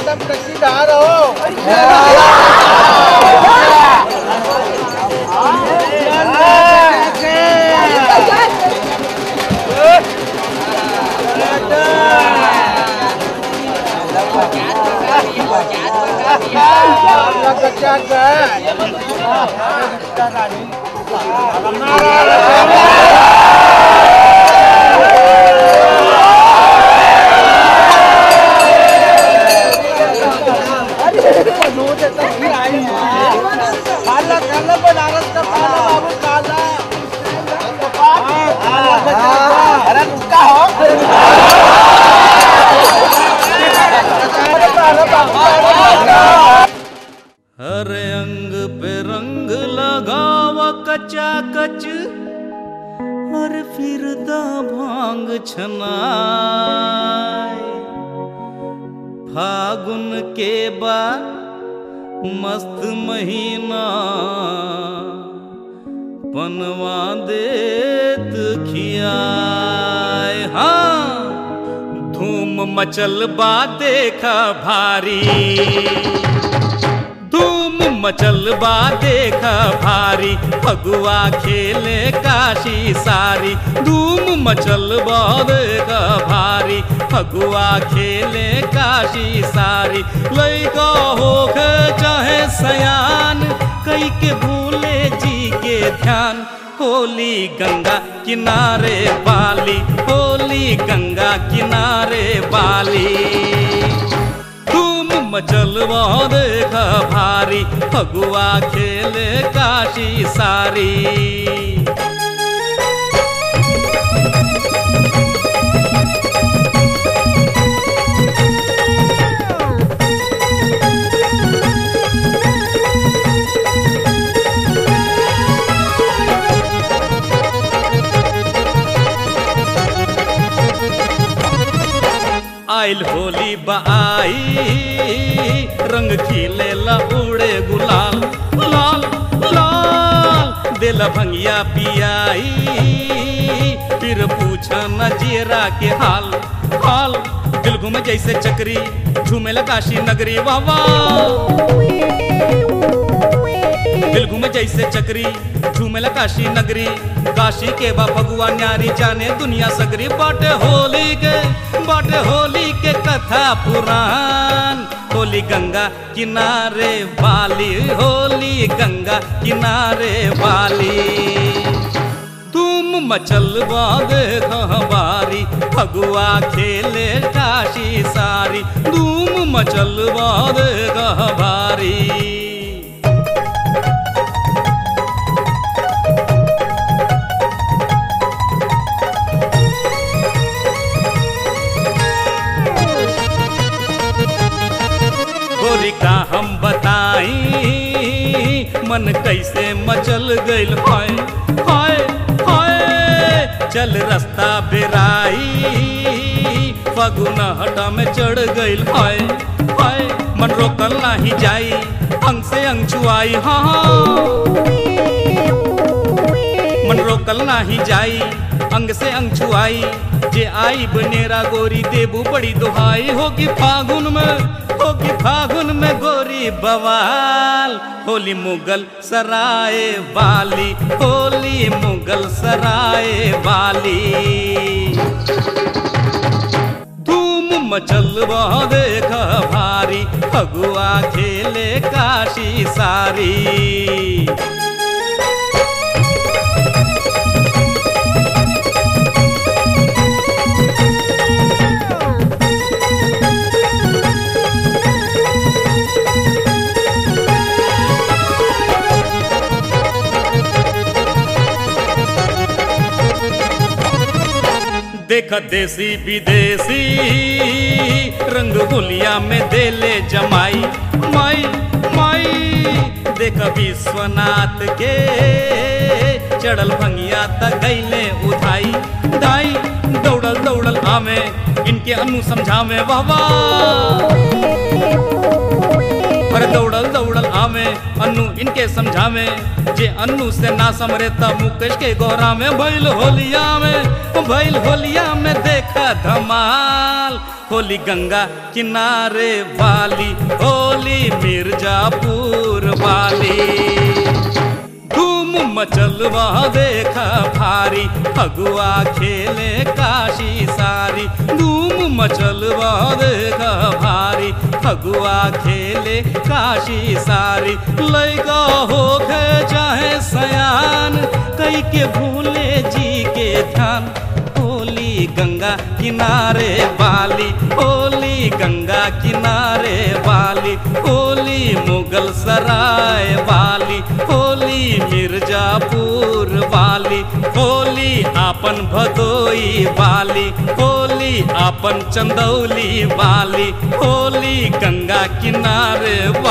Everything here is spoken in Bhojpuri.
एकदम टक्कीदार हो खाला खाला बनारस का खाला बाबू खाला अरे रुका हो हर अंग पे रंग लगावा कचा कच और फिर दा भांग छनाय फागुन के बाद मस्त महीना पनवा देत खियाय हाँ धूम मचल बा देखा भारी धूम मचल बा देख भारी फगुआ खेले काशी सारी धूम मचल बा देख भारी फगुआ खेले काशी सारी लैका होके चाहे सयान कई के भूले जी के ध्यान होली गंगा किनारे बाली होली गंगा किनारे बाली धूम मचलवा देख भारी फगुआ खेले काशी सारी आइल होली बाई रंग खिले ला उड़े गुलाल लाल लाल दिल भंगिया पियाई फिर पूछा न जेरा के हाल हाल दिल घूम जैसे चक्री झूमे ला काशी नगरी वाह वाह दिल घूमे जैसे चक्री झूमेला काशी नगरी काशी के बा फगुआ न्यारी जाने दुनिया सगरी बाटे होली के बाटे होली के कथा पुराण होली गंगा किनारे वाली होली गंगा किनारे वाली तुम मचल देख बारी फगुआ खेले काशी सारी धूम मचल देख बारी गोरी का हम बताई मन कैसे मचल गइल हाय हाय हाय चल रास्ता बेराई फगुन हटा में चढ़ गइल हाय हाय मन रोकल नाही जाई अंग से अंग छुआई हाँ हाँ मन रोकल नाही जाई अंग से अंग छुआई जे आई बनेरा गोरी देबू बड़ी दुहाई होगी फागुन में होगी फागुन में गोरी बवाल होली मुगल सराय वाली होली मुगल सराय वाली धूम मचल देख भारी फगुआ खेले काशी सारी देख देसी विदेशी रंग होलिया में देले जमाई माई माई देख विश्वनाथ के चढ़ल भंगिया तक गईले उठाई दाई दौड़ल दौड़ल आमे इनके अनु समझावे वाह वाह पर दौड़ल दौड़ल आवे अन्नू इनके समझावे जे अन्नू से ना समरे तब मुकेश के गोरा में भइल होलिया में भइल होलिया में देखा धमाल होली गंगा किनारे वाली होली मिर्जापुर वाली धूम मचलवा देखा भारी फगुआ खेले काशी सारी धूम मचलवा देखा भारी फगुआ खेले काशी सारी लैगा हो गए चाहे सयान कई के भूले जी के ध्यान होली गंगा किनारे वाली होली गंगा किनारे वाली होली मुगल सराय वाली होली मिर्जापुर वाली होली आपन भदोई वाली होली आपन चंदौली वाली होली गंगा किनारे